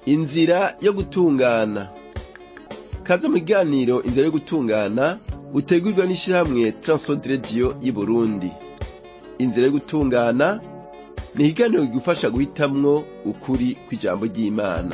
inzira yo gutungana kaze mu kiganiro inzira yo gutungana utegurwa n'ishirahamwe Transworld Radio y'Uburundi inzira yo gutungana ni ikiganiro kigufasha guhitamwo ukuri kw'ijambo ry'Imana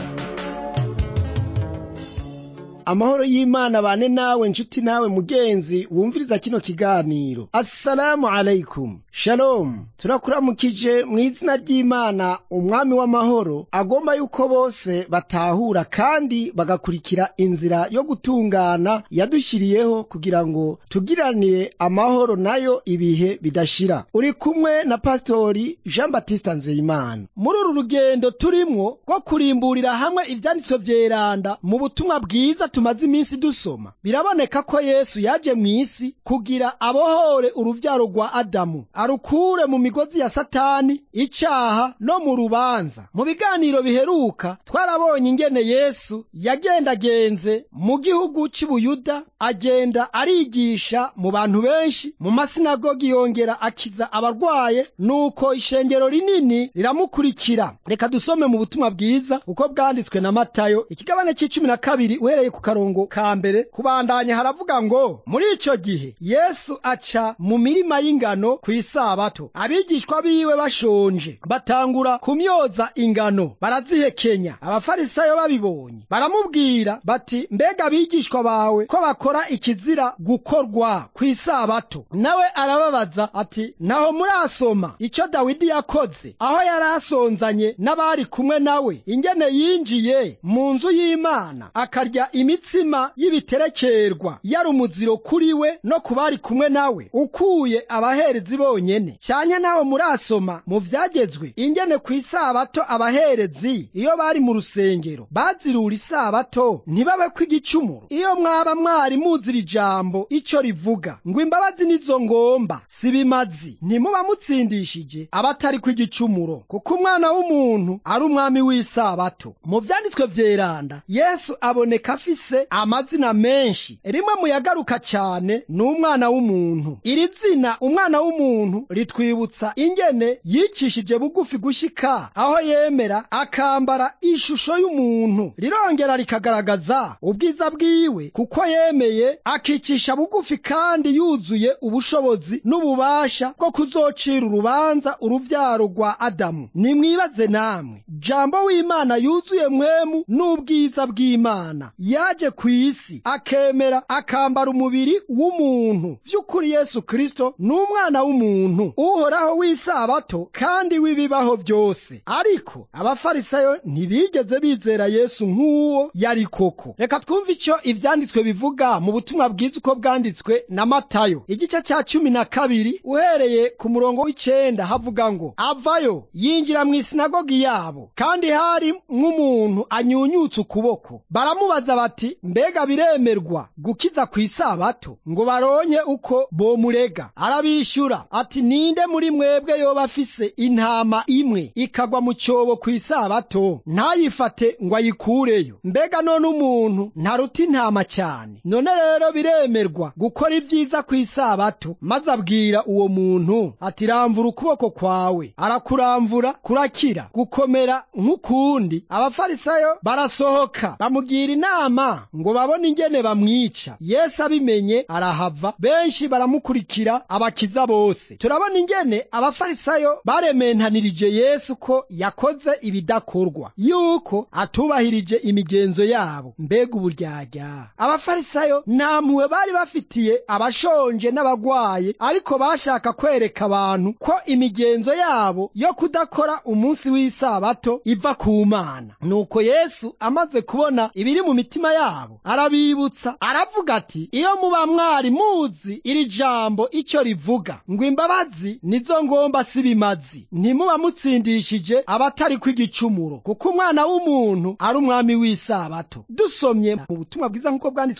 amahoro y'imana bane nawe nshuti nawe mugenzi wumviriza kino kiganiro assalamu alaikum shalom turakuramukije mu izina ry'imana umwami w'amahoro agomba yuko bose batahura kandi bagakurikira inzira yo gutungana yadushyiriyeho kugira ngo tugiranire amahoro nayo ibihe bidashira uri kumwe na pasitori jean batiste nzeyimana muri uru rugendo turimwo rwo kurimburira hamwe ivyanditswe vyeranda mu butumwa bwiza tumaze iminsi dusoma biraboneka ko yesu yaje mu isi kugira abohore uruvyaro rwa adamu arukure mu migozi ya satani icaha no mu rubanza mu biganiro biheruka twarabonye ingene yesu yagendagenze mu gihugu c'ubuyuda agenda arigisha mu bantu benshi mu masinagogi yongera akiza abarwaye nuko ishengero rinini riramukurikira reka dusome mu butumwa bwiza uko bwanditswe na matayo ikigabane c'icumi na kabiri uhereye ku karongo ka mbere kubandanya haravuga ngo muri ico gihe yesu aca mu mirima y'ingano ku isabato abigishwa biwe bashonje batangura kumyoza ingano barazihekenya abafarisayo babibonye baramubwira bati mbega abigishwa bawe ko bakora ikizira gukorwa ku isabato nawe arababaza ati naho murasoma ico dawidi yakoze aho yari asonzanye n'abari kumwe nawe ingene yinjiye mu nzu y'imana akarya imitsima y'ibiterekerwa yari umuziro kuri we no ku bari kumwe nawe ukuye abaherezi bonyene cyane naho murasoma mu vyagezwe ingene ku isabato abaherezi iyo bari mu rusengero bazirura isabato ntibabe kw'igicumuro iyo mwaba mwari muzira ijambo ico rivuga ngo imbabazi nizo ngomba si bimazi ntimuba mutsindishije abatari kw'igicumuro kuko umwana w'umuntu ari umwami w'isabato mu vyanditswe vyeranda yesu aboneka afise amazina menshi rimwe mu yagaruka cyane ni umwana w'umuntu iri zina umwana w'umuntu ritwibutsa ingene yicishije bugufi gushika aho yemera akambara ishusho y'umuntu rirongera rikagaragaza ubwiza bwiwe kuko yemeye akicisha bugufi kandi yuzuye ubushobozi n'ububasha bwo kuzocira urubanza uruvyaro rwa adamu nimwibaze namwe jambo w'imana yuzuye mwemu n'ubwiza bw'imana yaje ku isi akemera akambara umubiri w'umuntu vy'ukuri yesu kristo ni umwana w'umuntu uhoraho w'isabato kandi w'ibibaho vyose ariko abafarisayo ntibigeze bizera yesu nk'uwo yari koko reka twumve ico ivyanditswe bivuga mu butumwa bwiza uko bwanditswe na matayo igice ca cumi na kabiri uhereye ku murongo w'icenda havuga ngo avayo yinjira mu isinagogi yabo kandi hari nk'umuntu anyunyutse ukuboko baramubaza bati mbega biremerwa gukiza ku isabato ngo baronke uko bomurega arabishyura ati ninde muri mwebwe yoba afise intama imwe ikagwa mu cyobo ku isabato ntayifate ngo ayikureyo mbega none umuntu ntaruta intama cyane none rero biremerwa gukora ibyiza ku isabato maze abwira uwo muntu ati ramvura ukuboko kwawe arakuramvura kurakira gukomera nk'ukundi abafarisayo barasohoka bamugira inama ngo babone ingene bamwica yesu abimenye arahava benshi baramukurikira abakiza bose turabona ingene abafarisayo barementanirije yesu ko yakoze ibidakorwa yuko atubahirije imigenzo yabo mbega uburyarya abafarisayo nta mpuhwe bari bafitiye abashonje n'abagwaye ariko bashaka kwereka abantu ko imigenzo yabo yo kudakora umunsi w'isabato iva ku mana nuko yesu amaze kubona ibiri mu mitima yabo arabibutsa aravuga ati iyo muba mwari muzi iri jambo icyo rivuga ngo imbabazi nizo ngomba si bimazi ntimuba mutsindishije abatari kw'igicumuro kuko umwana w'umuntu ari umwami w'isabato dusomye mu butumwa bwiza nk'uko bwanditswe na mata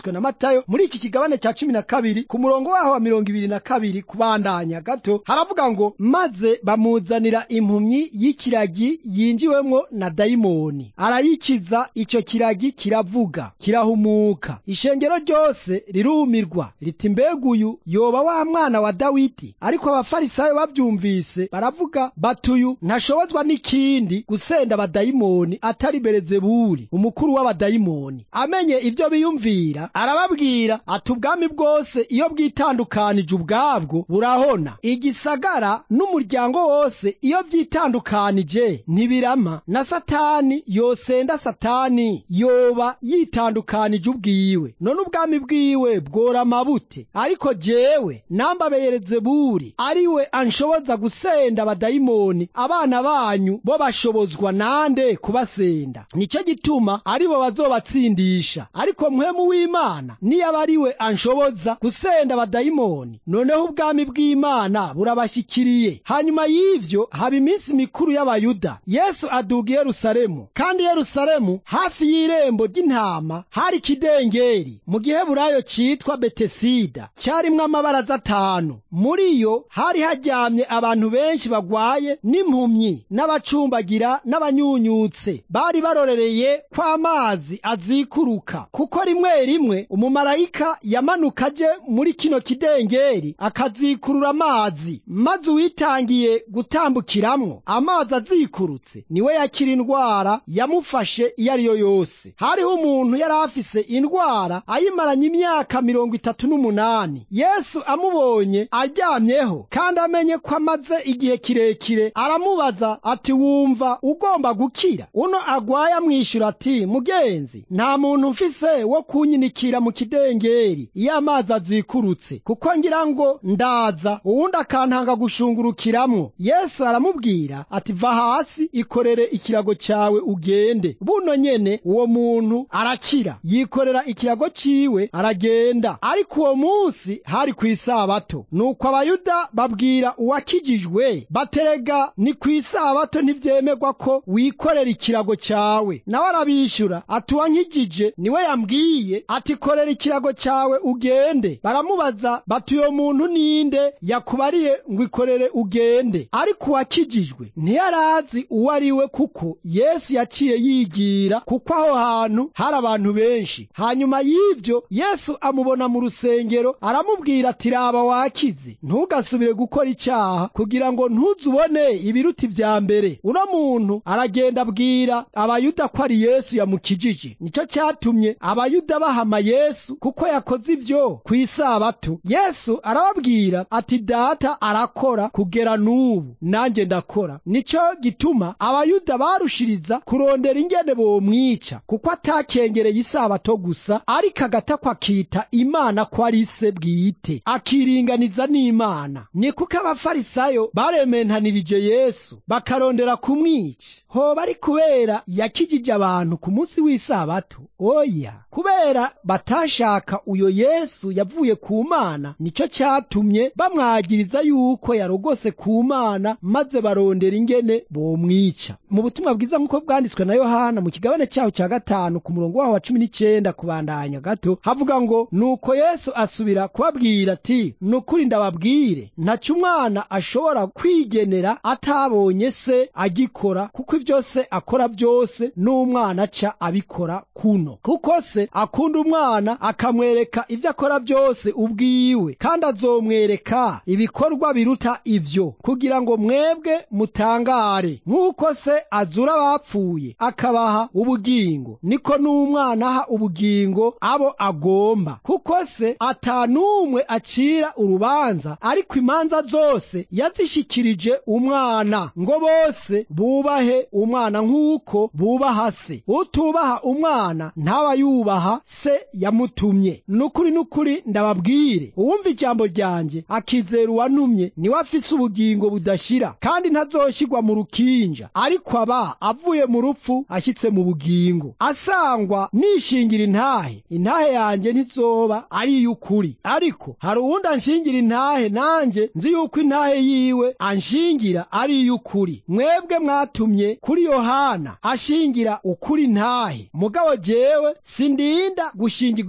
matayo muri iki kigabane cya cumi na kabiri ku murongo waho wa mirongo ibiri na kabiri kubandanya gato haravuga ngo maze bamuzanira impumyi y'ikiragi yinjiwemwo na dayimoni arayikiza icyo kiragi kiravuga kirahumuka ishengero ryose rirumirwa riti mbega uyu yoba wa mwana wa dawidi ariko abafarisayo babyumvise baravuga batuyu ntashobozwa n'ikindi gusenda abadayimoni atari berezebuli umukuru w'abadayimoni amenye ibyo biyumvira arababwira ati ubwami bwose iyo bwitandukanije ubwabwo burahona igisagara n'umuryango wose iyo byitandukanije ntibirama na satani yosenda satani yoba yitandukanije ubwiwe none ubwami bwiwe bworama bute ariko jewe nambabeyereze buri ariwe anshoboza gusenda abadayimoni abana banyu bo bashobozwa nande kubasenda nicyo gituma aribo bazobatsindisha ariko mpwemu w'imana niyaba ariwe anshoboza gusenda abadayimoni noneho ubwami bw'imana burabashyikiriye hanyuma y'ivyo haba iminsi mikuru y'abayuda yesu aduga i yerusalemu kandi yerusalemu hafi y'irembo ry'intama hari ikidengeri mu giheburayo citwa betesida cyarimwo amabaraza atanu muri yo hari haryamye abantu benshi bagwaye n'impumyi n'abacumbagira n'abanyunyutse bari barorereye ko amazi azikuruka kuko rimwe rimwe umumarayika yamanuka aje muri kino kidengeri akazikurura amazi maze uwitangiye gutambukiramwo amazi azikurutse niwe yakira indwara yamufashe iyo ari yo yose hariho umuntu yari afise indwara ayimaranye imyaka mirongo itatu n'umunani yesu amubonye aryamyeho kandi amenye ko amaze igihe kirekire aramubaza ati wumva ugomba gukira uno agwaye amwishyura ati mugenzi nta muntu mfise wo kunyinikira mu kidengeri iyo amazi azikurutse kuko ngira ngo ndaza uwundi akantanga gushungurukiramwo yesu aramubwira ati va hasi ikorere ikirago cyawe ugende buno nyene uwo muntu arakira yikorera ikirago ciwe aragenda ariko uwo munsi hari ku isabato nuko abayuda babwira uwakijijwe baterega ni ku isabato ntivyemerwa ko wikorera ikirago cyawe nawe arabishyura ati uwankijije niwe yambwiye ati korera ikirago cyawe ugende baramubaza bati uyo muntu ninde yakubariye ngo ikorere ugende ariko uwakijijwe ntiyarazi uwo ari we kuko yesu yaciye yigira kuko aho hantu hari abantu benshi hanyuma y'ivyo yesu amubona mu rusengero aramubwira ati raba wakize ntugasubire gukora icyaha kugira ngo ntuzubone ibiruti vya mbere uno muntu aragenda abwira abayuda ko ari yesu yamukijije nicyo cyatumye abayuda bahama yesu kuko yakoze ivyo ku isabato yesu arababwira ati data arakora kugera n'ubu nanjye ndakora nicyo gituma abayuda barushiriza kurondera ingene bomwica kuko atakengereye isabato gusa ariko agatakwa akita imana ko ari se bwite akiringaniza n'imana ni kuko abafarisayo barementanirije yesu bakarondera kumwica hoba ari kubera yakijije abantu ku munsi w'isabato oya kubera batashaka uyo yesu yavuye ku mana nicyo cyatumye bamwagiriza yuko yarogose ku mana maze barondera ingene bomwica mu butumwa bwiza nk'uko bwanditswe na yohana mu kigabane cyaho cya gatanu ku murongo waho wa cumi n'icyenda kubandanya gato havuga ngo nuko yesu asubira kubabwira ati ni ukuri ndababwire ntaco umwana ashobora kwigenera atabonye se agikora kuko ibyo se akora byose n'umwana aca abikora kuno kuko se akunda umwana akamwereka ibyo akora byose ubwiwe kandi azomwereka ibikorwa biruta ibyo kugira ngo mwebwe mutangare nk'uko se azura abapfuye akabaha ubugingo niko n'umwana aha ubugingo abo agomba kuko se atanumwe acira urubanza ariko imanza zose yazishikirije umwana ngo bose bubahe umwana nk'uko bubaha se utubaha umwana ntaba yubaha se yamutumye nukuri nukuri ndababwire uwumva ijambo ryanjye akizera uwantumye niwe afise ubugingo budashira kandi ntazoshyirwa mu rukinja ariko aba avuye mu rupfu ashyitse mu bugingo asangwa nishingira intahe intahe yanjye ntizoba ari iy'ukuri ariko hari uwundi anshingira intahe nanjye nzi yuko intahe yiwe anshingira ari iy'ukuri mwebwe mwatumye kuri yohana ashingira ukuri ntahe mugabo jewe sindinda gushingirwa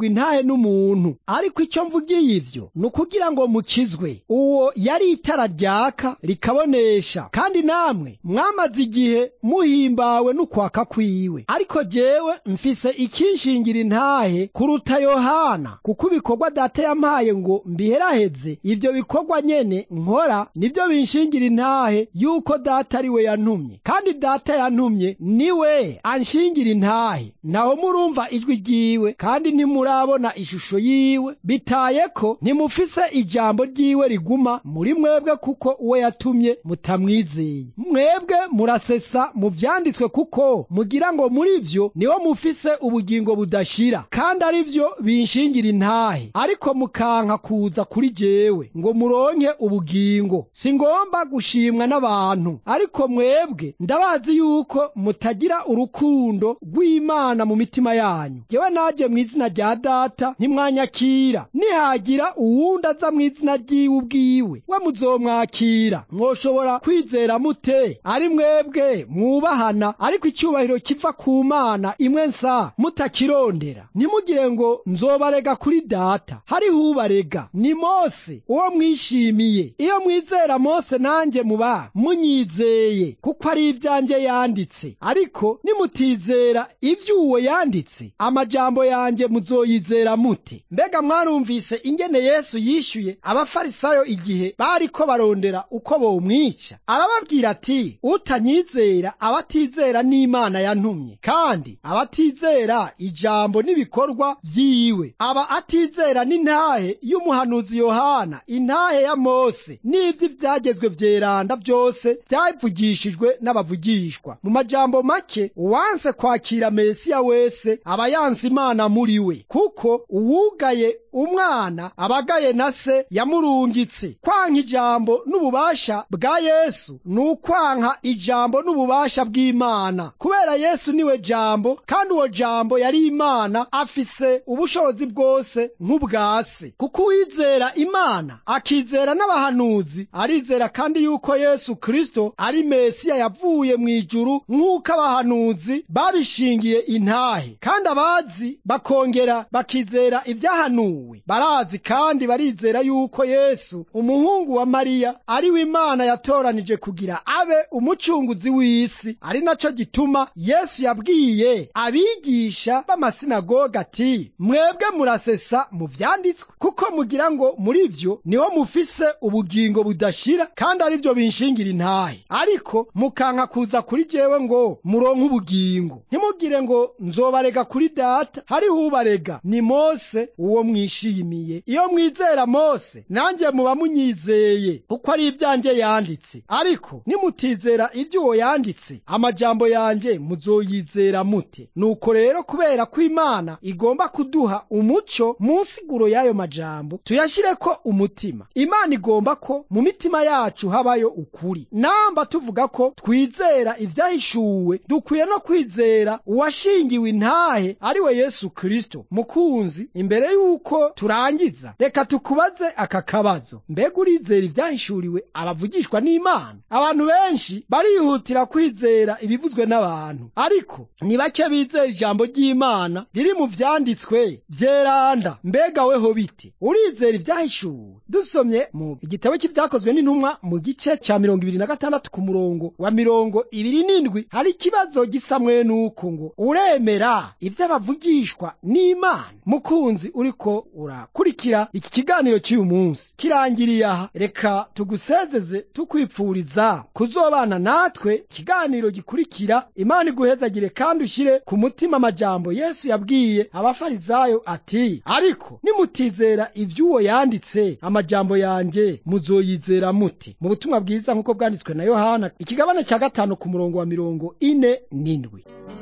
gushingirwa intahe n'umuntu ariko icyo mvugiye ivyo ni ukugira ngo mukizwe uwo yari itara ryaka rikabonesha kandi namwe mwamaze igihe muhimbawe n'ukwaka kwiwe ariko jewe mfise ikinshingira intahe kuruta yohana kuko ibikorwa data yampaye ngo mbiheraheze ivyo bikorwa nyene nkora nivyo binshingira intahe yuko data ari we yantumye kandi data yantumye niwe anshingira intahe naho murumva ijwi ryiwe kandi ntimurabona ishusho yiwe bitaye ko ntimufise ijambo ryiwe riguma muri mwebwe kuko uwo yatumye mutamwizeye mwebwe murasesa mu vyanditswe kuko mugira ngo muri vyo niho mufise ubugingo budashira kandi ari vyo binshingira intahe ariko mukanka kuza kuri jewe ngo muronke ubugingo singomba gushimwa n'abantu ariko mwebwe ndabazi yuko mutagira urukundo rw'imana mu mitima yanyu jewe naje mu izina rya data ntimwanyakira nihagira uwundi aza mu izina ryiwe ubwiwe we muzomwakira mwoshobora kwizera mute ari mwebwe mwubahana ariko icyubahiro kiva ku mana imwe nsa mutakirondera ntimugire ngo nzobarega kuri data hariho ubarega ni mose uwo mwishimiye iyo mwizera mose nanjye muba munyizeye kuko ari ibyanjye yanditse ariko nimutizera ibyo uwo yanditse amajambo yanjye muzoyizera mute mbega mwarumvise ingene yesu yishyuye abafarisayo igihe bariko barondera uko bomwica arababwira ati utanyizera abatizera n'imana yantumye kandi abatizera ijambo n'ibikorwa vyiwe aba atizera n'intahe y'umuhanuzi yohana intahe ya mose n'ivyo ivyagezwe vyeranda vyose vyavugishijwe n'abavugishwa mu majambo make uwanse kwakira mesiya wese aba yanse imana muri we kuko uwugaye umwana abagaye na se yamurungitse kwanka ijambo n'ububasha bwa yesu ni ukwanka ijambo n'ububasha bw'imana kubera yesu niwe jambo kandi uwo jambo yari imana afise ubushobozi bwose nk'ubwa se kuko uwizera imana akizera n'abahanuzi arizera kandi yuko yesu kristo ari mesiya yavuye mu ijuru nk'uko abahanuzi babishingiye intahe kandi abazi bakongera bakizera ibyahanuwe barazi kandi barizera yuko yesu umuhungu wa mariya ari we imana yatoranije kugira abe umucunguzi w'isi ari naco gituma yesu yabwiye abigisha b'amasinagoga ati mwebwe murasesa mu vyanditswe kuko mugira ngo muri vyo niho mufise ubugingo budashira kandi ari vyo binshingira intahe ariko mukanka kuza kuri jewe ngo muronke ubugingo ntimugire ngo nzobarega kuri data hariho ubarega ni mose uwo mwishimiye iyo mwizera mose nanjye muba munyizeye kuko ari ibyanjye yanditse ariko nimutizera ibyo uwo yanditse amajambo yanjye muzoyizera mute nuko rero kubera ko imana igomba kuduha umuco mu nsiguro y'ayo majambo tuyashyireko umutima imana igomba ko mu mitima yacu habayo ukuri namba tuvuga ko twizera ibyahishuwe dukwiye no kwizera uwashingiwe intahe ari we yesu kristo mukunzi imbere y'uko turangiza reka tukubaze aka kabazo mbega urizera ibyahishuriwe abavugishwa n'imana abantu benshi barihutira kwizera ibivuzwe n'abantu ariko ni bake bizera ijambo ry'imana riri mu vyanditswe vyeranda mbega weho bite urizera ibyahishuwe dusomye mu igitabo cy'ibyakozwe n'intumwa mu gice cya mirongo ibiri na gatandatu ku murongo wa mirongo ibiri n'indwi hari ikibazo gisa mwenuko ngo uremera ivy'abavugishwa n'imana mukunzi uriko urakurikira iki kiganiro cy'uyu munsi kirangiriye aha reka tugusezeze tukwipfuriza kuzobana natwe ikiganiro gikurikira imana iguhezagire kandi ushyire ku mutima amajambo yesu yabwiye abafarizayo ati ariko nimutizera iby'uwo yanditse amajambo yanjye muzoyizera mute mu butumwa bwiza nk'uko bwanditswe na yohana ikigabane cya gatanu ku murongo wa mirongo ine n'indwi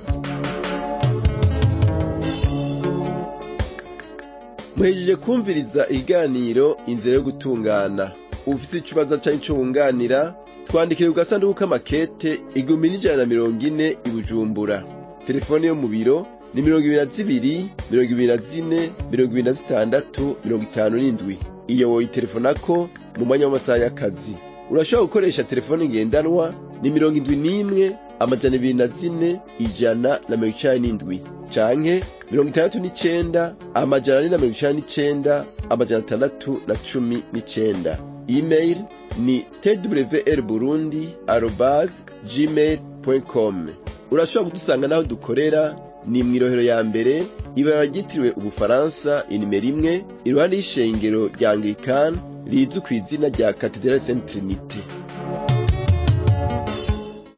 muhejeje kumviriza ikiganiro inzira yo gutungana ufite ikibazo cyangwa icyo wunganira twandikire ku gasanduku k'amakete igihumbi n'ijana na mirongo ine i bujumbura telefone yo mu biro ni mirongo ibiri na zibiri mirongo ibiri na zine mirongo ibiri na zitandatu mirongo itanu n'indwi iyo woyitelefonako mu mwanya w'amasaha y'akazi urashobora gukoresha telefone ngendanwa ni mirongo indwi n'imwe amajana ibiri na zine ijana na mirongo icenda n'indwi canke mirongo itandatu n'icenda amajana ane na mirongo icenda n'icenda amajana atandatu na cumi n'icenda email ni twr burundi arobas gmail com urashobora kudusanga n'aho dukorera ni mw'irohero ya mbere ibara ryitiriwe ubufaransa inimero imwe iruhande y'ishengero rya anglikani rizwi ku izina rya katedrali saint trinite